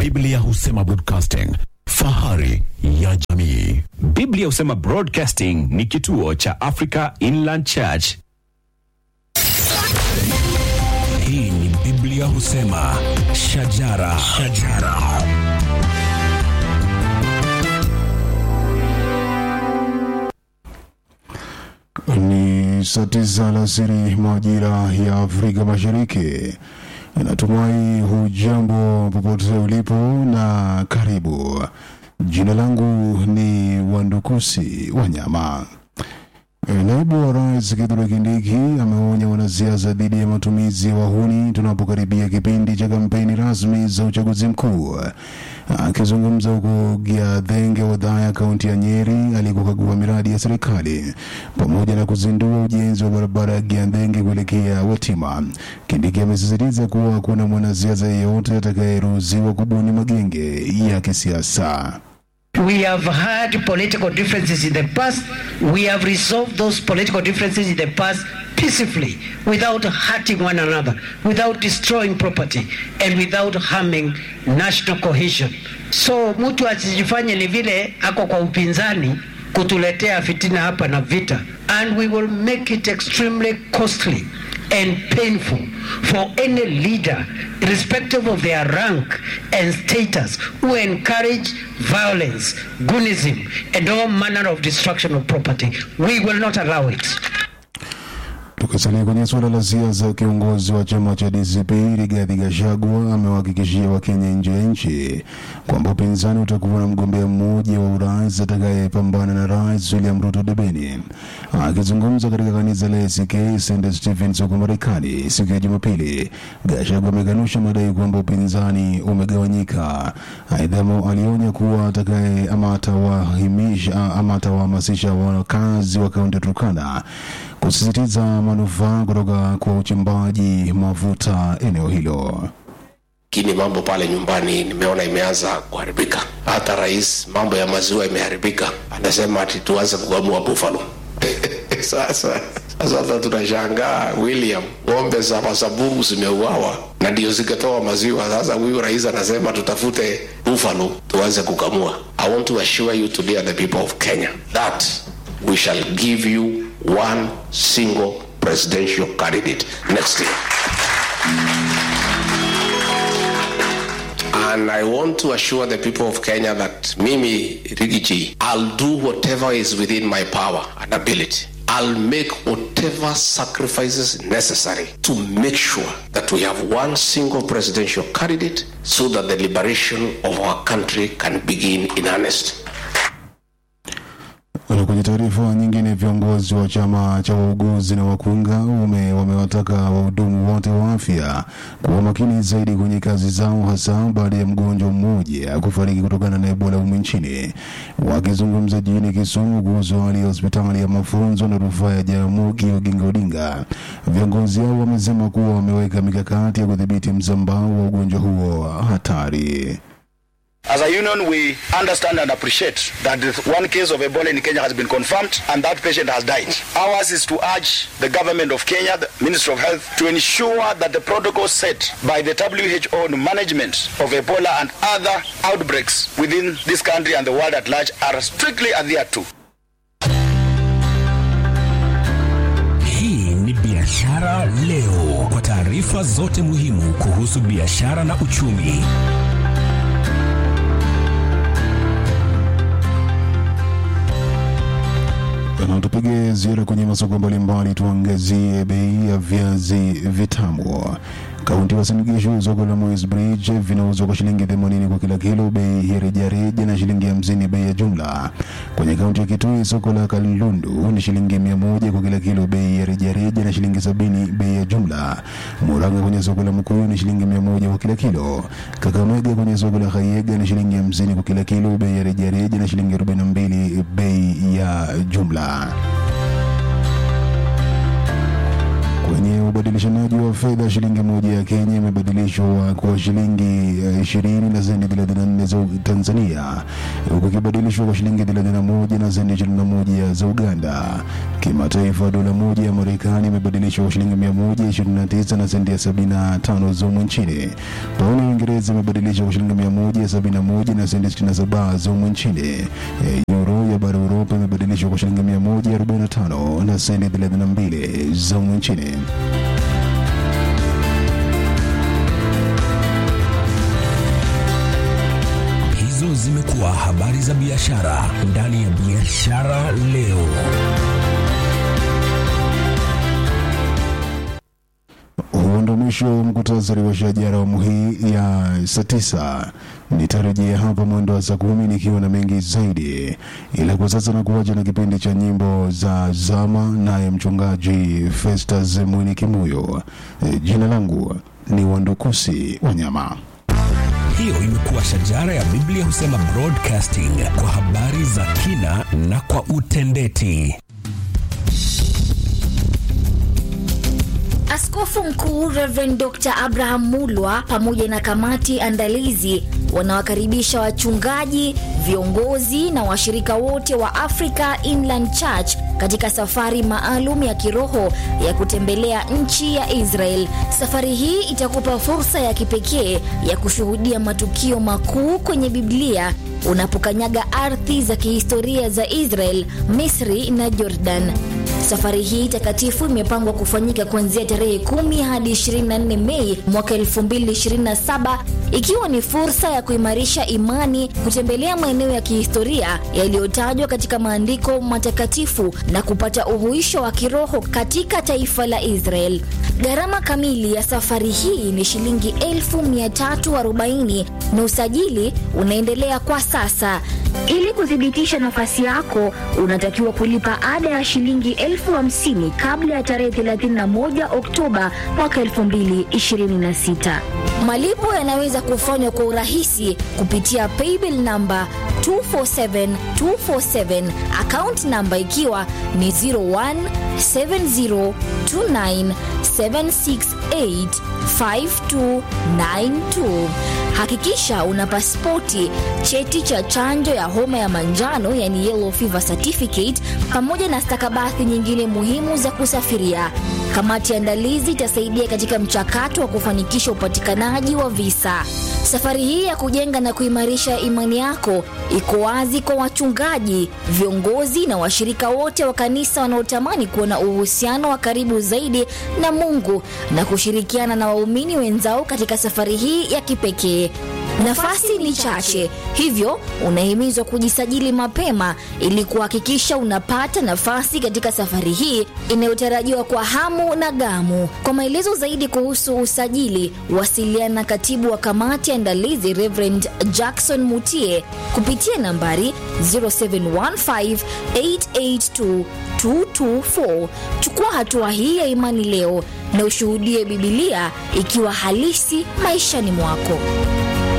Biblia husema broadcasting, fahari ya jamii. Biblia husema Broadcasting ni kituo cha Africa Inland Church. Hii ni Biblia husema shajara, shajara. Ni saa tisa alasiri majira ya Afrika Mashariki. Natumai hujambo popote ulipo na karibu. Jina langu ni Wandukusi Wanyama. Naibu wa rais Kithure Kindiki ameonya wanasiasa dhidi ya matumizi ya wahuni tunapokaribia kipindi cha kampeni rasmi za uchaguzi mkuu. Akizungumza huko Giathenge, Wadhaya, kaunti ya Nyeri, alikokagua miradi ya serikali pamoja na kuzindua ujenzi wa barabara ya Giathenge kuelekea Watima, Kindiki amesisitiza kuwa hakuna mwanasiasa yeyote atakayeruhusiwa kubuni magenge ya kisiasa. We have had political differences in the past. We have resolved those political differences in the past peacefully without hurting one another, without destroying property, and without harming national cohesion. So mtu asijifanye ni vile ako kwa upinzani kutuletea fitina hapa na vita. And we will make it extremely costly and painful for any leader, irrespective of their rank and status, who encourage violence, goonism, and all manner of destruction of property. We will not allow it. Tukisalia kwenye suala la siasa, kiongozi wa chama cha DCP Rigathi Gachagua amewahakikishia Wakenya nje ya nchi kwamba upinzani utakuwa na mgombea mmoja wa urais atakayepambana na Rais William Ruto debeni. Akizungumza katika kanisa la ACK St Stephens huko Marekani siku ya Jumapili, Gachagua amekanusha madai kwamba upinzani umegawanyika. Aidha, alionya kuwa atakaye ama atawahimisha ama atawahamasisha wakazi wa kaunti ya Turkana kusisitiza manufaa kutoka kwa uchimbaji mafuta eneo hilo. lakini mambo pale nyumbani nimeona imeanza kuharibika. Hata rais, mambo ya maziwa imeharibika, anasema ati tuanze kukamua buffalo sasa sasa hata tunashangaa William, ng'ombe za masabubu zimeuawa na ndio zikatoa maziwa. Sasa huyu rais anasema tutafute buffalo tuanze kukamua. I want to assure you today the people of Kenya that we shall give you one single presidential candidate next year. And I want to assure the people of Kenya that Mimi Rigiji, I'll do whatever is within my power and ability. I'll make whatever sacrifices necessary to make sure that we have one single presidential candidate so that the liberation of our country can begin in earnest. Na kwenye taarifa nyingine, viongozi wa chama cha wauguzi na wakunga ume, wamewataka wahudumu wote wa afya kuwa makini zaidi kwenye kazi zao, hasa baada ya mgonjwa mmoja kufariki kutokana na Ebola humu nchini. Wakizungumza jijini Kisumu kuhusu hali ya hospitali ya mafunzo na rufaa ya Jaramogi Oginga Odinga, viongozi hao wamesema kuwa wameweka mikakati ya kudhibiti msambao wa ugonjwa huo hatari. As a union, we understand and appreciate that the one case of Ebola in Kenya has been confirmed and that patient has died. Ours is to urge the government of Kenya, the Ministry of Health, to ensure that the protocols set by the WHO on management of Ebola and other outbreaks within this country and the world at large are strictly adhered to. Hii ni Biashara Leo, kwa taarifa zote muhimu kuhusu biashara na uchumi. Na tupige ziara kwenye masoko mbalimbali, tuangazie bei ya viazi vitamu. Kaunti ya Uasin Gishu, soko la Moi's Bridge vinauzwa kwa shilingi 80 kwa kila kilo, bei ya rejareja na shilingi 50 bei ya jumla. Kwenye kaunti ya Kitui, soko la Kalundu ni shilingi 100 kwa kila kilo, bei ya rejareja na shilingi 70 bei ya jumla. Murang'a kwenye soko la Mkuyu ni shilingi 100 kwa kila kilo. Kakamega kwenye soko la Kayega ni shilingi 50 kwa kila kilo, bei ya rejareja na shilingi 42 bei ya jumla. Kwenye ubadilishanaji wa fedha, shilingi moja ya Kenya imebadilishwa kwa shilingi eh, 20 na senti 34 za Tanzania, huku ikibadilishwa kwa shilingi 31 na senti 21 za Uganda. Kimataifa, dola moja ya Marekani imebadilishwa kwa shilingi 129 na senti ya 75 za humu nchini. Pauni ya Uingereza imebadilishwa kwa shilingi 171 na senti 67 za humu nchini. Eh, Euro ya bara Uropa imebadilishwa kwa shilingi 145 na senti 32 za humu nchini. Hizo zimekuwa habari za biashara ndani ya Biashara Leo. Huo ndo mwisho wa mkutasari wa shajara awamu hii ya saa tisa. Nitarejea hapa mwendo wa saa kumi nikiwa na mengi zaidi, ila kwa sasa na kuacha na kipindi cha nyimbo za zama, naye mchungaji Festus Mwini Kimuyo. E, jina langu ni Wandukusi Wanyama. Hiyo imekuwa shajara ya Biblia husema broadcasting kwa habari za kina na kwa utendeti. Askofu Mkuu Reverend Dr. Abraham Mulwa pamoja na kamati andalizi wanawakaribisha wachungaji, viongozi na washirika wote wa Africa Inland Church katika safari maalum ya kiroho ya kutembelea nchi ya Israel. Safari hii itakupa fursa ya kipekee ya kushuhudia matukio makuu kwenye Biblia unapokanyaga ardhi za kihistoria za Israel, Misri na Jordan. Safari hii takatifu imepangwa kufanyika kuanzia tarehe 10 hadi 24 Mei mwaka 2027 ikiwa ni fursa ya kuimarisha imani, kutembelea maeneo ya kihistoria yaliyotajwa katika maandiko matakatifu na kupata uhuisho wa kiroho katika taifa la Israel. Gharama kamili ya safari hii ni shilingi 1340 na usajili unaendelea kwa sasa. Ili kuthibitisha nafasi yako, unatakiwa kulipa ada ya shilingi elfu hamsini kabla ya tarehe 31 Oktoba mwaka 2026. Malipo yanaweza kufanywa kwa urahisi kupitia paybill namba 247247 account namba ikiwa ni 017029768592. Hakikisha una pasipoti, cheti cha chanjo ya homa ya manjano yani yellow fever certificate, pamoja na stakabadhi nyingine muhimu za kusafiria. Kamati ya andalizi itasaidia katika mchakato wa kufanikisha upatikanaji wa visa. Safari hii ya kujenga na kuimarisha imani yako iko wazi kwa wachungaji, viongozi na washirika wote wa kanisa wanaotamani kuwa na uhusiano wa karibu zaidi na Mungu na kushirikiana na waumini wenzao katika safari hii ya kipekee. Nafasi ni chache, hivyo unahimizwa kujisajili mapema ili kuhakikisha unapata nafasi katika safari hii inayotarajiwa kwa hamu na gamu. Kwa maelezo zaidi kuhusu usajili, wasiliana na katibu wa kamati ya andalizi Reverend Jackson Mutie kupitia nambari 0715882224. Chukua hatua hii ya imani leo na ushuhudie Bibilia ikiwa halisi maishani mwako.